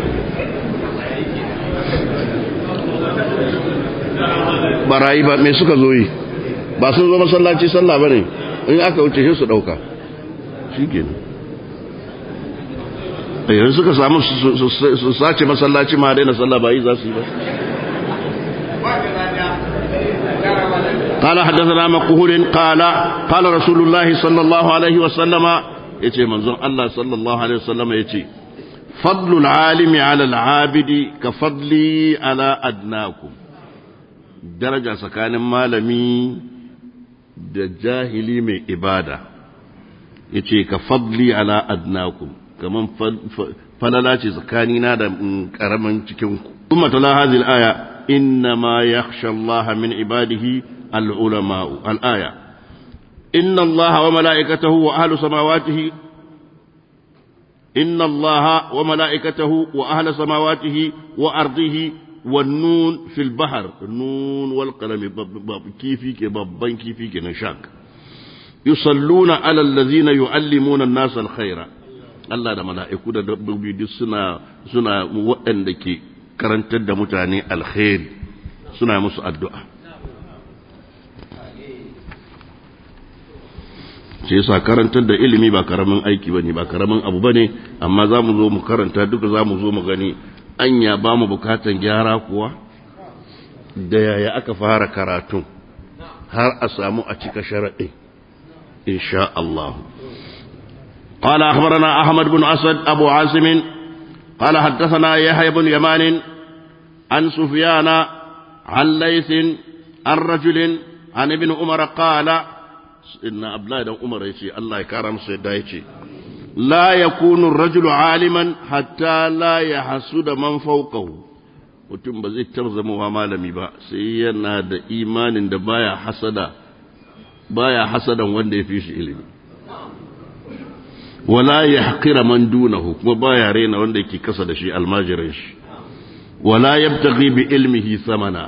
barayi ba mai suka zo yi ba sun zo masallaci sallah ba ne in aka wuce shi su ɗauka shi ke yanzu suka samu su sace masallaci ma daina sallah ba yi za su yi ba قال حدثنا مقهول قال قال رسول الله صلى الله عليه وسلم يتي منظر الله صلى الله عليه وسلم يتي فضل العالم على العابد كفضلي على أدناكم daraja tsakanin malami da jahili mai ibada ya ce ka fadli ala adnakum kaman falala ce tsakanina da karamin cikinku kuma tala hazil aya inna ma yakhsha Allah min ibadihi al-ulama'u al-aya inna Allah wa mala'ikatahu wa ahlu samawatihi inna Allah wa mala'ikatahu wa ahlu samawatihi wa ardihi والنون في البحر النون والقلم كيفي كبابان كيفي كنشاك يصلون على الذين يعلمون الناس الخير Allah da mala'iku da dabbobi duk suna suna waɗanda ke karantar da mutane alkhairi suna musu addu'a. ce yasa karantar da ilimi ba karamin aiki ba ne ba karamin abu ba ne amma za mu zo mu karanta duka za mu zo mu gani anya ba mu bukatan gyara kuwa da yaya aka fara karatun har a samu a cika sharaɗi insha Allah قال أخبرنا أحمد بن أسد أبو عاصم قال حدثنا يحيى بن يمان عن سفيان عن ليث عن رجل عن ابن عمر قال inna abdullahi dan umar yace Allah ya kara musu yadda yace la yakunu ar-rajulu aliman hatta la yahsuda man fawqahu mutum ba zai taɓa zama malami ba sai yana da imanin da baya hasada baya hasadan wanda ya fi shi ilimi wala yahqira man dunahu kuma baya rena wanda yake kasa da shi almajirin shi wala yabtaghi bi ilmihi samana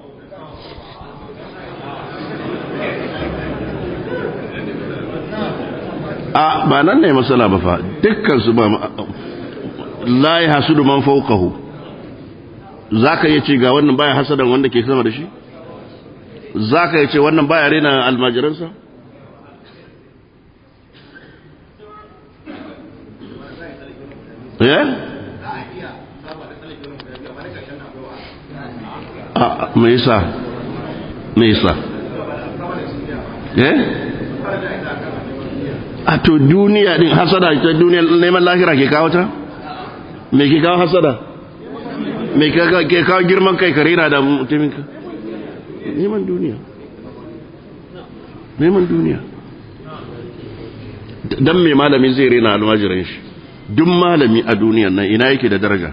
a ba nan ne masala ba fa dukkan su ba la yahsudu man fawqahu zaka yace ga wannan baya hasadan wanda ke sama da shi zaka yace wannan baya rena almajiransa eh a me yasa me yasa eh a to duniya din hasada ta duniya neman lahira ke kawo ta me ke kawo hasada me ke kawo girman kai kare na da mutumin ka neman duniya neman duniya dan me malami zai rena almajiran shi duk malami a duniyan nan ina yake da daraja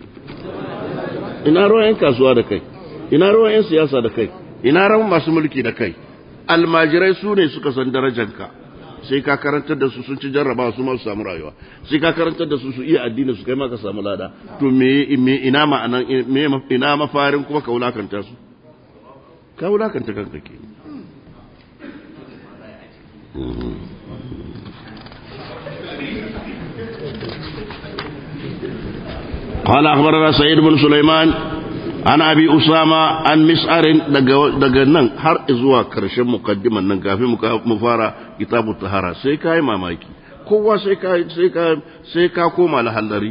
ina ruwan 'yan kasuwa da kai ina ruwan 'yan siyasa da kai ina ruwan masu mulki da kai almajirai su ne suka san darajanka sai ka karantar da su sun ci jarraba su masu samu rayuwa sai ka karantar da su su iya addini su kai maka samu lada to me me ina ma'anan me ina mafarin kuma ka wulakanta su ka wulakanta kanka ke قال أخبرنا سعيد بن سليمان عن أبي أسامة عن مسعر دقنن هر إزوا كرشم مقدما ننقافي مفارا كتاب الطهارة سيكا ما مايكي kowa sai ka sai ka sai ka koma lahallari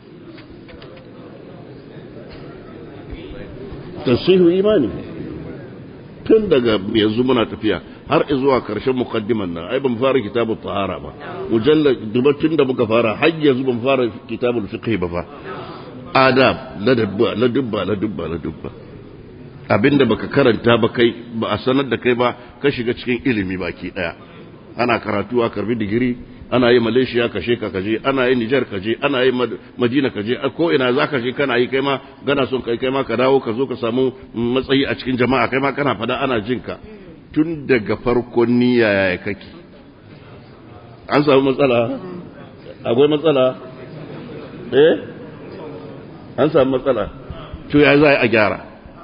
tasihu imani tun daga yanzu muna tafiya har zuwa karshen mukaddiman nan ai ban fara kitabut tahara ba mujallad dubatun da muka fara har yanzu ban fara kitabul fiqh ba fa adab ladabba ladubba ladubba ladubba abinda baka karanta ba kai ba a sanar da kai ba ka shiga cikin ilimi baki daya ana karatu a karbi digiri ana yi malaysia kashe ka kaje ana yi niger kaje ana yi madina kaje ko ina za ka je kana yi kai ma gana son kai kai ma ka dawo ka zo ka samu matsayi a cikin jama'a kai ma kana fada ana jin ka tun daga farkon niyya ya kake an samu matsala akwai matsala eh an samu matsala to ya za a gyara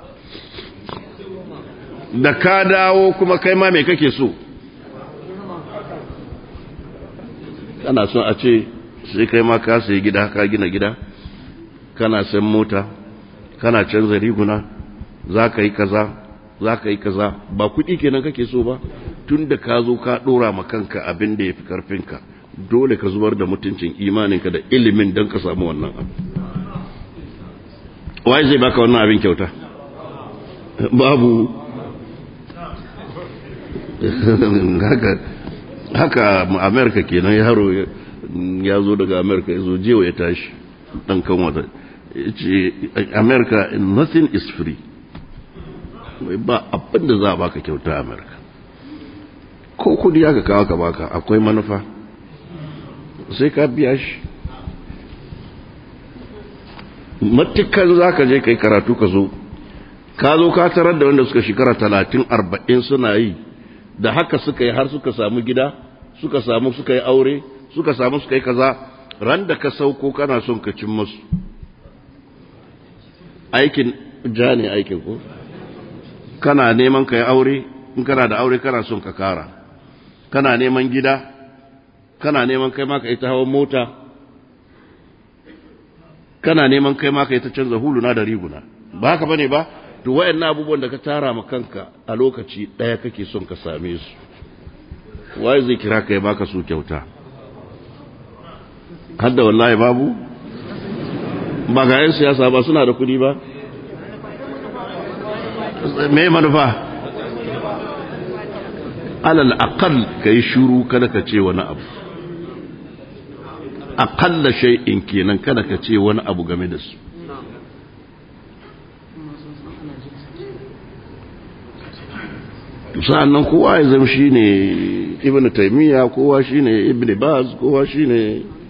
da ka dawo kuma kai ma mai kake so kana son a ce sai kai ma ka sayi gida ka gina gida kana san mota kana canza riguna za ka yi kaza za ka yi kaza ba kuɗi kenan kake so ba tun da ka zo ka ɗora ma kanka abin da ya fi ƙarfinka dole ka zubar da mutuncin imaninka da ilimin don ka samu wannan abu waye zai baka wannan abin kyauta babu haka haka amerika kenan yaro ya zo daga amerika ya zo jewa ya tashi dan kan wata ce amerika nothing is free ba abin da za a baka kyauta amerika ko kudi aka kawo ka baka akwai manufa sai ka biya shi matukan za ka je kai karatu ka zo ka zo ka tarar da wanda suka shekara talatin arba'in suna yi da haka suka yi har suka samu gida suka samu suka yi aure suka samu suka yi kaza ran da ka sauko kana son ka cin masu aikin ja ne aikin ko kana neman ka yi aure in kana da aure kana son ka kara kana neman gida kana neman kai ma ka yi ta hawan mota kana neman kai ma ka yi ta canza huluna da riguna ba haka bane ba to wayannan abubuwan da ka tara ma kanka a lokaci ɗaya kake son ka same su waye zai kira ka ya baka su kyauta hadda wallahi babu ba ga 'yan siyasa ba suna da kuɗi ba me manufa alal aqal kai shuru kada ka ce wani abu aqalla shay'in kenan kada ka ce wani abu game da su sa'annan kowa ya zama shi ne ibn taimiyya kowa shi ne ibn baz kowa shi ne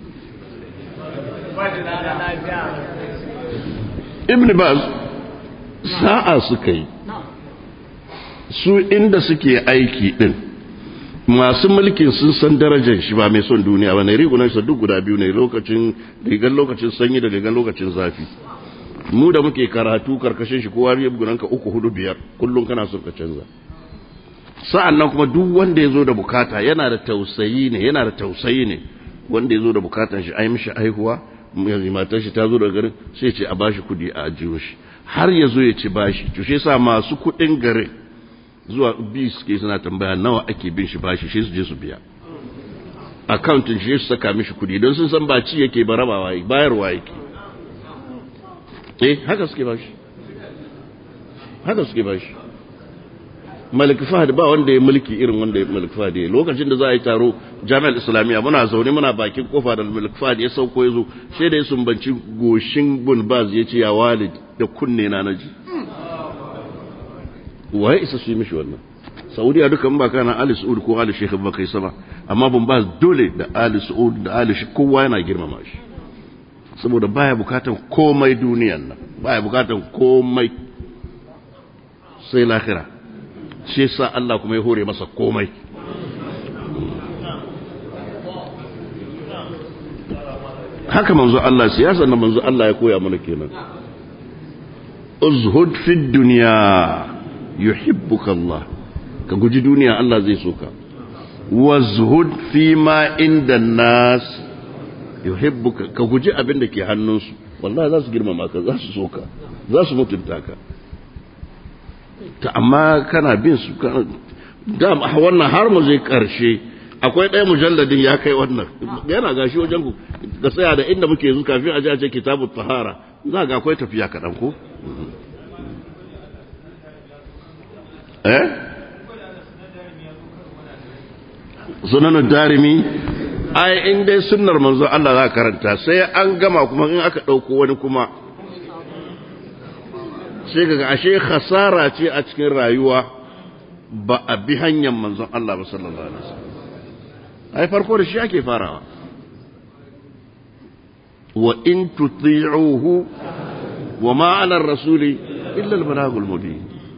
ibn baz sa'a suka yi su inda suke aiki din masu mulkin sun san darajar shi ba mai son duniya ba ne rigunan sa duk guda biyu ne lokacin rigar lokacin sanyi da rigar lokacin zafi mu da muke karatu karkashin shi kowa rigunan ka uku hudu biyar kullum kana son ka canza sa'an nan kuma duk wanda ya zo da bukata yana da tausayi ne yana da tausayi ne wanda ya zo da bukatan shi ai mishi aihuwa yanzu matar shi ta zo daga garin sai ce a bashi kudi a ajiyo shi har ya zo ya ci bashi to shi yasa masu kudin garin zuwa bi suke suna tambaya nawa ake bin shi bashi shi su je su biya accountin shi su saka mishi kudi don sun san ba ci yake ba rabawa yake bayarwa yake eh haka suke bashi haka suke bashi malik fahad ba wanda ya mulki irin wanda ya malik fahad ya lokacin da za a yi taro jami'ar islamiyya muna zaune muna bakin kofa da malik fahad ya sauko ya zo sai da ya sumbanci goshin bun baz ya ce ya walid da kunne na naji waye isa su yi mishi wannan saudiya duka ba kana ali su'ud ko ali shekh ba kai sama amma bun baz dole da ali su'ud da ali shi kowa yana girmama shi saboda baya bukatan komai duniyan nan baya bukatan komai sai lahira shi yasa Allah kuma ya hore masa komai haka manzo Allah siyasa na manzo Allah ya koya mana kenan uzhud fi dunya yuhibbuka Allah ka guji duniya Allah zai so ka wazhud fi ma inda nas yuhibbuka ka guji abin da ke hannunsu wallahi za su girmama ka za su so ka za su mutunta ka ta amma kana bin su da wannan har mu zai karshe akwai ɗaya mujalladin ya kai wannan yana gashi wajen ku ga tsaya da inda muke yanzu kafin a ji a ce kitabu tahara za ga akwai tafiya kaɗan ko eh sunan darimi ai in dai sunnar manzo Allah za karanta sai an gama kuma in aka ɗauko wani kuma sai ga ashe khasara ce a cikin rayuwa ba a bi hanyar manzon Allah ba sallallahu alaihi wasallam ai farko da shi ake farawa wa in tuti'uhu wa ma 'ala ar-rasuli illa al-balagul mubin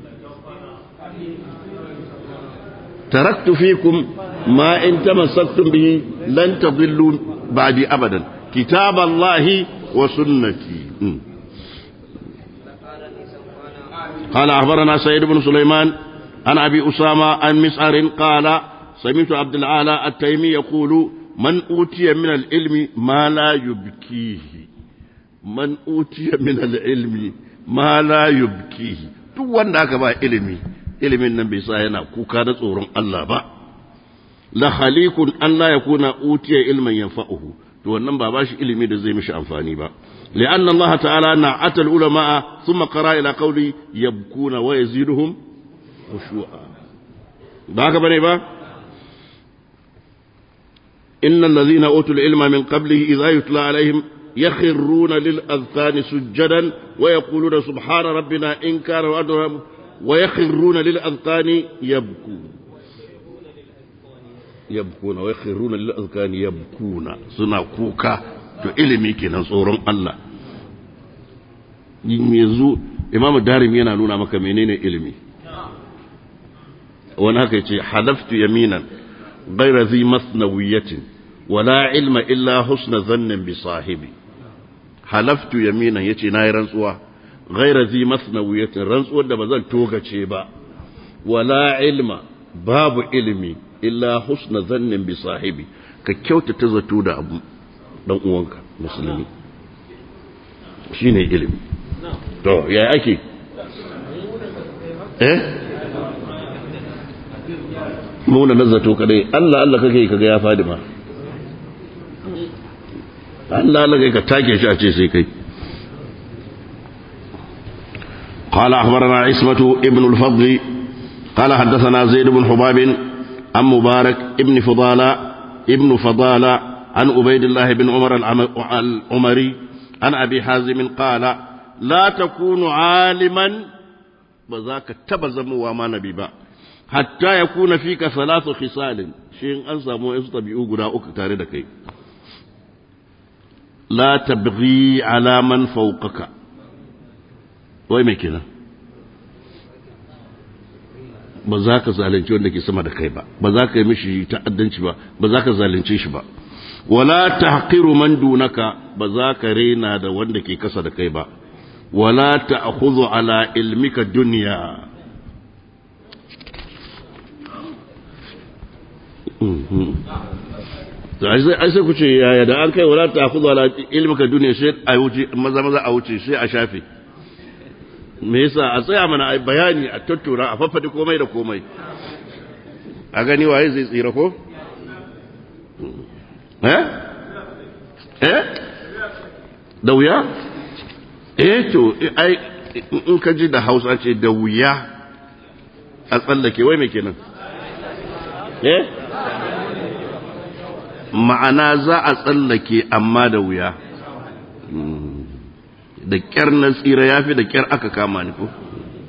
taraktu fikum ma in tamassaktum bihi lan tadillu ba'di abadan kitab Allah wa sunnati قال أخبرنا سيد بن سليمان عن أبي أسامة عن مسعر قال سمعت عبد العالى التيمي يقول من أوتي من العلم ما لا يبكيه من أوتي من العلم ما لا يبكيه duk wanda aka ba ilimi ilimin nan bai sa yana kuka da tsoron Allah ba la khaliqun an la yakuna utiya ilman yanfa'uhu to wannan ba bashi ilimi da zai mishi amfani ba لأن الله تعالى نعت العلماء ثم قرأ إلى قوله يبكون ويزيدهم خشوعا باك بني با إن الذين أوتوا العلم من قبله إذا يتلى عليهم يخرون للأذقان سجدا ويقولون سبحان ربنا إن كان وعدنا ويخرون للأذقان يبكون يبكون ويخرون للأذقان يبكون سنا كوكا to ilimi kenan tsoron Allah yanzu imamu darim yana nuna maka menene ilimi wani haka yace halaftu yaminan ghayra zi masnawiyatin wala ilma illa husna zannin bi sahibi halaftu yaminan yace nayi rantsuwa ghayra zi masnawiyatin rantsuwar da bazan togace ba wala ilma babu ilimi illa husna zannin bi sahibi ka kyautata zato da abu dan uwanka musulmi shine ilimi to ya ake eh muna nazzato kadai Allah Allah kake kaga ya fadi ma Allah Allah kai ka take shi a ce sai kai قال أخبرنا عصمة ابن الفضل قال حدثنا زيد بن حباب عن مبارك ابن فضالة ابن فضالة عن عبيد الله بن عمر العمري عن أبي حازم قال لا تكون عالما بذاك تبزم وما نبي با hatta yakuna fika thalathu khisalin shi in an samu wasu tabi'u guda uku tare da kai la tabghi ala man fawqaka wai me kenan ba za ka zalunci wanda ke sama da kai ba ba za ka yi mishi ta'addanci ba ba za ka zalunce shi ba wala tahqiru man dunaka ba za ka rena da wanda ke kasa da kai ba wala ta'khudhu ala ilmika dunya ai sai ku ce yaya da an kai wala ta'khudhu ala ilmika dunya sai a wuce maza maza a wuce sai a shafe me yasa a tsaya mana a bayani a tattura a faffade komai da komai a gani waye zai tsira ko eh eh da wuya eh to ai in ka ji da hausa ce da wuya a tsallake wai me kenan eh ma'ana za a tsallake amma da wuya da kyar na tsira ya fi da kyar aka kama ni ko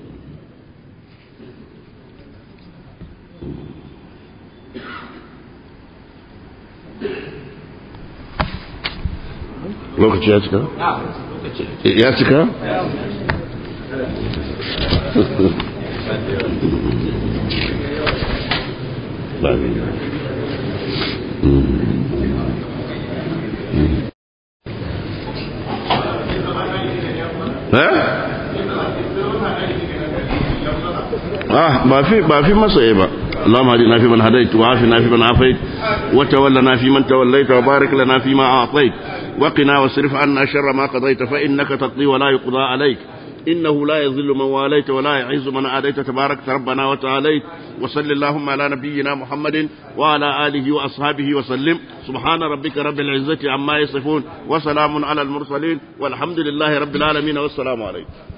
lokaci ya cika? ya cika? ba آه ما في ما في مصيبة اللهم اهدنا فيمن هديت وعافنا فيمن عافيت وتولنا فيمن توليت وبارك لنا فيما أعطيت وقنا واصرف عنا شر ما قضيت فإنك تقضي ولا يقضى عليك إنه لا يذل من واليت ولا يعز من عاديت تبارك ربنا وتعاليت وصل اللهم على نبينا محمد وعلى آله وأصحابه وسلم سبحان ربك رب العزة عما يصفون وسلام على المرسلين والحمد لله رب العالمين والسلام عليكم